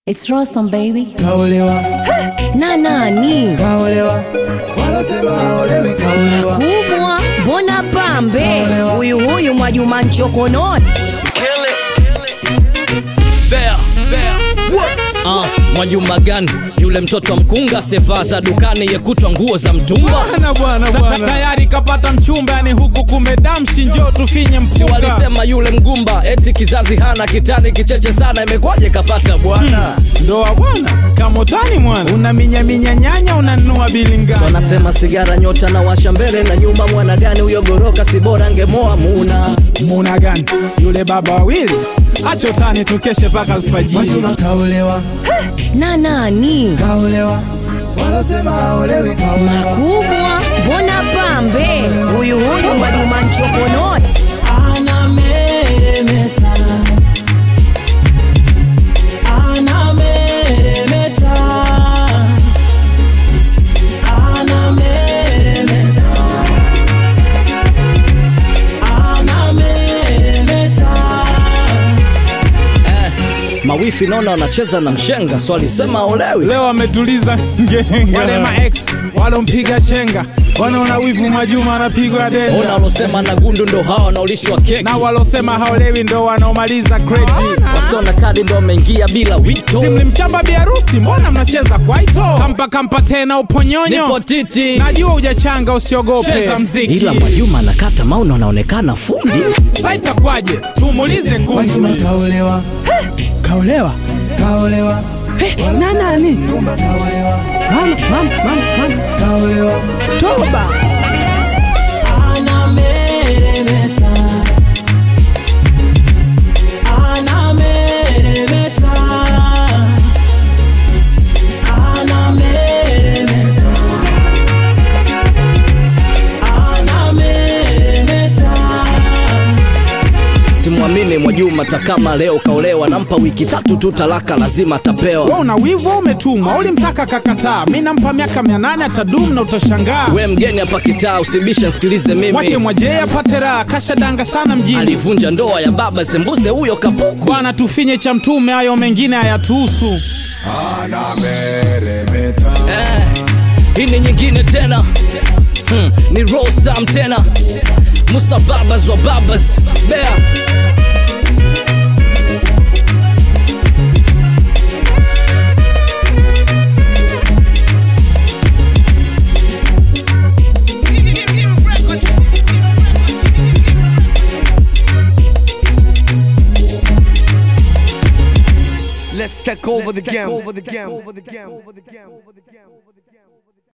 It's Rostam baby. Kaolewa, na nani kaolewa, wanasema haolewi, kaolewa. kubwa mbona pambe huyu huyu Mwajuma Nchokononi Bea, Bea. Ah, Mwajuma gani yule mtoto wa mkunga sevaa za dukani yekutwa nguo za mtumba Bwana, bwana, bwana. tayari kapata mchumba yani huku kumedamshi njo tufinye si mfunga walisema yule mgumba eti kizazi hana kitani kicheche sana imekwaje kapata bwana ndoa bwana kamotani mwana unaminyaminya nyanya unanunua bilingani wanasema sigara nyota na washa mbele na nyuma mwana gani huyo goroka si bora angemoa muna muna gani yule baba wawili achotani tukeshe mpaka alfajiri Mwajuma kaolewa, na nani kaolewa, wanasema haolewi, kaolewa. kubwa mbona pambe huyu huyu Mwajuma Nchokononi anameremeta anameremeta anameremeta anameremeta eh, mawifi naona wanacheza na mshenga so alisema olewi leo ametuliza ngenga wale maex walompiga chenga wanaona wivu Mwajuma anapigwa ona denda walosema na gundu ndo hawa wanaolishwa keki na walosema haolewi ndo wanaomaliza kreti wasiona kadi ndo wameingia bila wito simlimchamba biharusi mbona mnacheza kwaito kampa kampa tena uponyonyo nipo titi najua ujachanga usiogope cheza mziki ila Mwajuma anakata mauno anaonekana fundi sa itakwaje tumuulize Mwajuma kundi kaolewa, kaolewa kaolewa, na nani nyumba kaolewa, mama mama mama mama kaolewa. toba anameremeta anameremeta anameremeta anameremeta simwamini Mwajuma takama leo kaolewa nampa wiki tatu tu talaka lazima atapewa we una wivu au umetumwa ulimtaka kakataa mi nampa miaka mia nane atadum na utashangaa we mgeni hapa kitaa usibisha nsikilize wache mimi mwajee apate raha kashadanga sana mjini alivunja ndoa ya baba sembuse huyo kapuku bwana tufinye cha mtume hayo mengine hayatuhusu eh, hii ni nyingine tena hmm, ni rostam tena musa babas wa babas bea Let's take over the game.